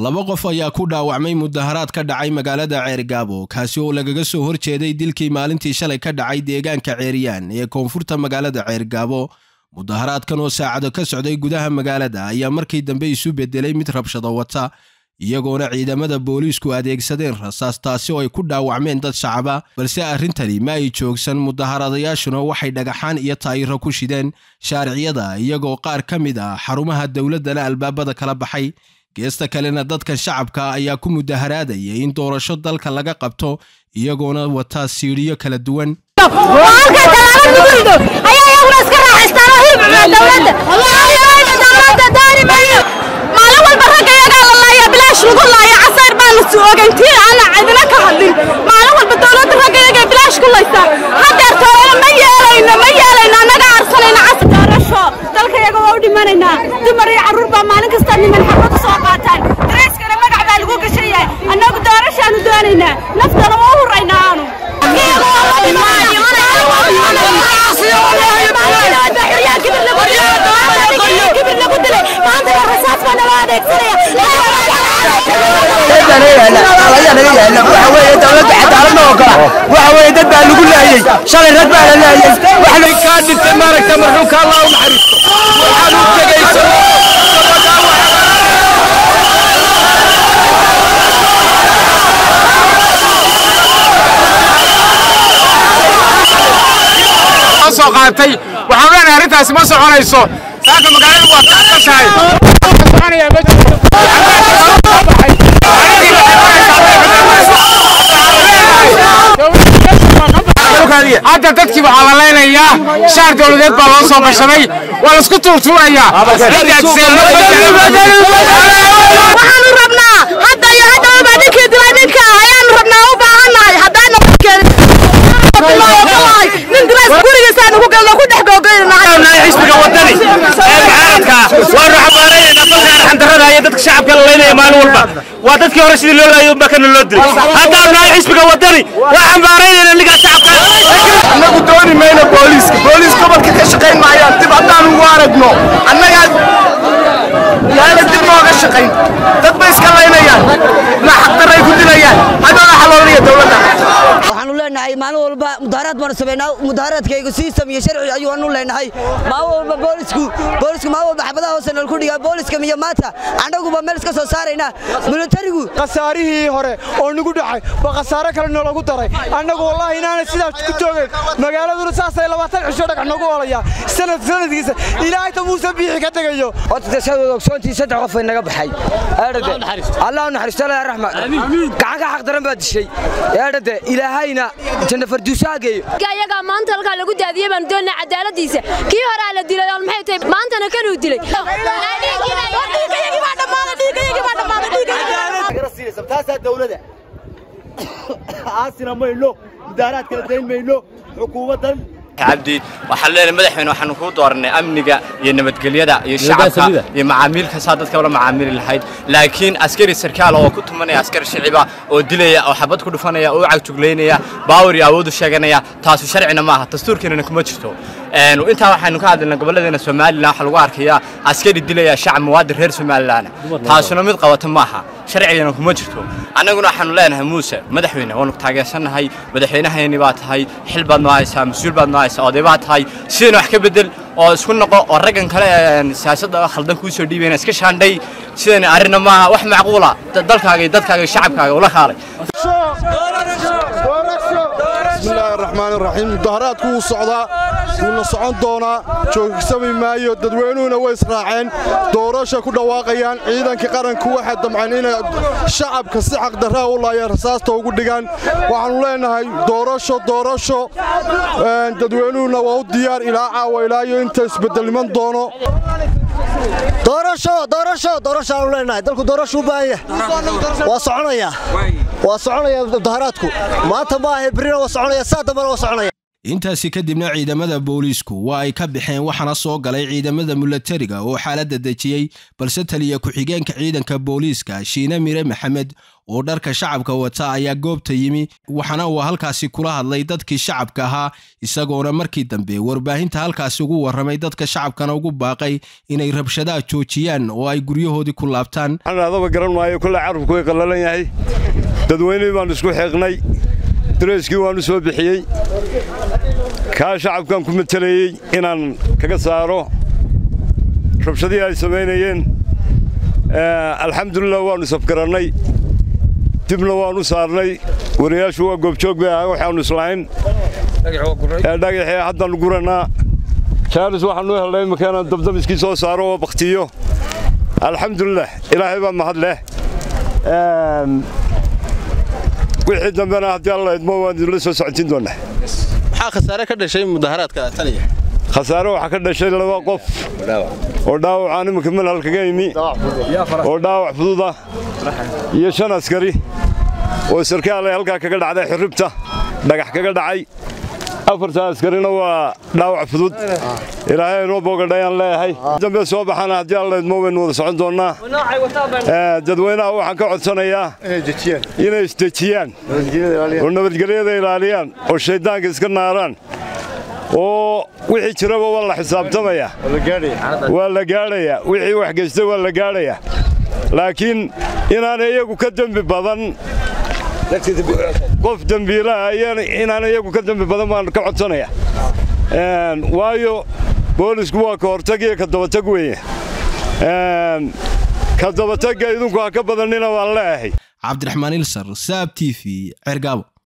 laba qof ayaa ku dhaawacmay mudaharaad ka dhacay magaalada ceergaabo kaasi oo lagaga soo horjeeday dilkii maalintii shalay ka dhacay deegaanka ceeriyaan ee koonfurta magaalada ceergaabo mudaharaadkan oo saacado ka socday gudaha magaalada ayaa markii dambe isu bedelay mid rabshado wata iyagoona ciidamada booliisku adeegsadeen rasaas taasi oo ay ku dhaawacmeen dad shacaba balse arrintani ma ay joogsan mudaharadayaashuna waxay dhagaxaan iyo taayiro ku shideen shaariciyada iyagoo qaar ka mid ah xarumaha dowladdana albaabada kala baxay geesta kalena dadka shacabka ayaa ku mudaharaadaya in doorasho dalka laga qabto iyagoona wata siidhiyo kala duwan maalin walba dowladda raggayaga bilaash ku laysa hadeer toolana ma yeelayno ma yeelayno annaga aarsanayna casar doorasho dalkayaga waa u dhimanaynaa dumar iyo carruur baa maalin kasta niman xabad u soo qaataan darayskana magac baa lagu gashan yahay annagu doorashaanu doonaynaa naftana waa u huraynaa aanu dad baa lagu laayey shalay rag baa la laayey waxay kaa dhintay maaragta marxuumka allah u naxariisto waxaad u tegaysa soo qaatay waxaan leenahay arrintaasi ma soconayso saaka magaalada waa kaashahay soconaya ma jirto hadda dadkii waxaa la leynayaa shaar dowladeed baa loo soo gashaday waa laisku tuurtuurayaa waxaanu rabnaa hadda iyo hadda ubaa ninkii dilay ninka ayaanu rabnaa u baahannahay haddaana nin dilays gurigiisaanu ku galno ku dhex googaynahay xisbiga wadani ee mucaaradka waanu xambaaraynayna dalka arxandarrada iyo dadka shacabka la leynaya maalin walba waa dadkii hore sidii loo laayay unbaa kana loo dilay haddaanu nahay xisbiga wadani waa xambaaraynayna ninkaa shacabka annagu dooni mayno booliiska booliis gobolka ka shaqayn maayaan dib haddaanu ugu aragno annagaa yaana dib nooga shaqayn dad bay iska laynayaan na xaqdarray ku dilayaan haddana xaloolaya dowladda waxaanu leenahay maalin walba mudaharaad baanu samaynaa mudaharaadkaygu sii sameeye sharci ayuanu leenahay maalin walba boolisku boolisku maalin walba xabadaha hoose nal ku dhigaa booliska miyo maanta annaguba meel iska soo saaraynaa militarigu khasaarihii hore oo nagu dhacay ba khasaare kale noolagu daray annagu wallaahi inaanay sidaas ku joogeen magaaladuna saasay labaatan cisho dhagax nagu olayaa sanad sanadkiisa ilaahayta muuse biixi ka tegayo ogsoontii saddex qof ay naga baxay allah naxariisto allah raxma gacan ka xaq daran baa dishay eedhade ilaahayna janna farduusaa geeyo ayagaa maanta halkaa lagu daadiyey baanu doonaa cadaaladiisa kii horaa la dilay oo maxay tahay maantana kanuu dilay taasaa dawlada aasina mayno mudaaraad kala dayn mayno xukuumaddan cabdi waxaan leenahay madaxweyne waxaanu kuu dooranay amniga iyo nabadgelyada iyo shacabka iyo macaamiilka saa dadka ula macaamili lahayd laakiin askari sarkaal oo ku tumanaya askari shiciba oo dilaya oo xabad ku dhufanaya oo u cagjuglaynaya baawar iyo awood u sheeganaya taasu sharcina maaha dastuurkeenana kuma jirto intaa waxaynu ka hadlaynaa gobolladeena somalilan waxaa lagu arkayaa askari dilaya shacab muwaadin reer somalilan taasuna mid qabata maaha sharcigana kuma jirto annaguna waxaanu leenahay muuse madaxweyne waanu taageersannahay madaxweynahayni baa tahay xil baad noo haysaa mas-uul baad noo haysaa oday baa tahay sidayna wax ka bedel oo isku noqo oo raggan kale siyaasadda khaldan kuu soo dhiibayna iska shaandhay sidayna arrinna maaha wax macquula dalkaaga iyo dadkaaga iyo shacabkaaga ula kaalay bismillaahi raxmaan raxiim mudaharaadku wuu socdaa wuuna socon doonaa joogsami maayo dadweynuhuna way israaceen doorasha ku dhawaaqayaan ciidanka qaranku waxay damceen inay shacabka si xaqdarraa u laayeen rasaasta ugu dhigaan waxaannu leenahay doorasho doorasho dadweynuhuna waa u diyaar ilaa caawa ilaayo inta isbedelniman doono doorasho doorasho doorashaanu leenahay dalku doorasho u baahan yahay waa soconaya waa soconaya mudaharaadku maanta ma ahe berrina waa soconaya saa dambena waa soconaya intaasi kadibna ciidamada booliisku waa ay ka baxeen waxaana soo galay ciidamada milatariga oo xaaladda dejiyey balse taliya ku-xigeenka ciidanka booliiska shiine mire maxamed oo dharka shacabka wata ayaa goobta yimi waxaana uu halkaasi kula hadlay dadkii shacabka ahaa isagoona markii dambe warbaahinta halkaasi ugu warramay dadka shacabkana ugu baaqay inay rabshadaha joojiyaan oo ay guryahoodii ku laabtaan adaba garan maayo kulle carabku way qallalan yahay dadweynihii baannu isku xeeqnay dareyskii waannu soo bixiyey kaa shacabkan ku matelayey inaan kaga saaro rabshadihii ay samaynayeen alxamdulilah waannu safgarannay dibna waannu saarnay wariyaashu waa goobjoog bay ahaa waxaannu islahayn dhagaxii haddaannu gurannaa jaalis waxaannu helnay imika inaan dabdamiskii soo saaro oo bakhtiyo alxamdulilah ilaahay baa mahad leh wixii dambena haddii alla idmo waan idinla soo socotiin doonnaa maxaa khasaare ka dhashay mudaharaadka taliya khasaare waxaa ka dhashay laba qof oo dhaawacaan iminka manhal kaga yimi oo dhaawac fududa iyo shan askari oo sarkaal ay halkaa kaga dhacday xirribta dhagax kaga dhacay afarta askarina waa dhaawac fudud ilaahay inoo boogadhayaan leeyahay dambe soo baxana haddii alla idmo waynu wada socon doonnaa dadweynaha waxaan ka codsanayaa inay isdejiyaan oo nabadgelyada ilaaliyaan oo shayddaanka iska naaraan oo wixii jiraba waa la xisaabtamaya waa la gaadhayaa wixii wax geystay waa la gaadhayaa laakiin inaanay iyagu ka dembi badan qof dembiilaha inaan iyagu ka dembi badan baan ka codsanaya waayo boolisku waa ka hortag iyo ka dabatag weeye ka dabatagga idinku ha ka badannina waan leeyahay cabdiraxmaan ilsar saab t v cergaabo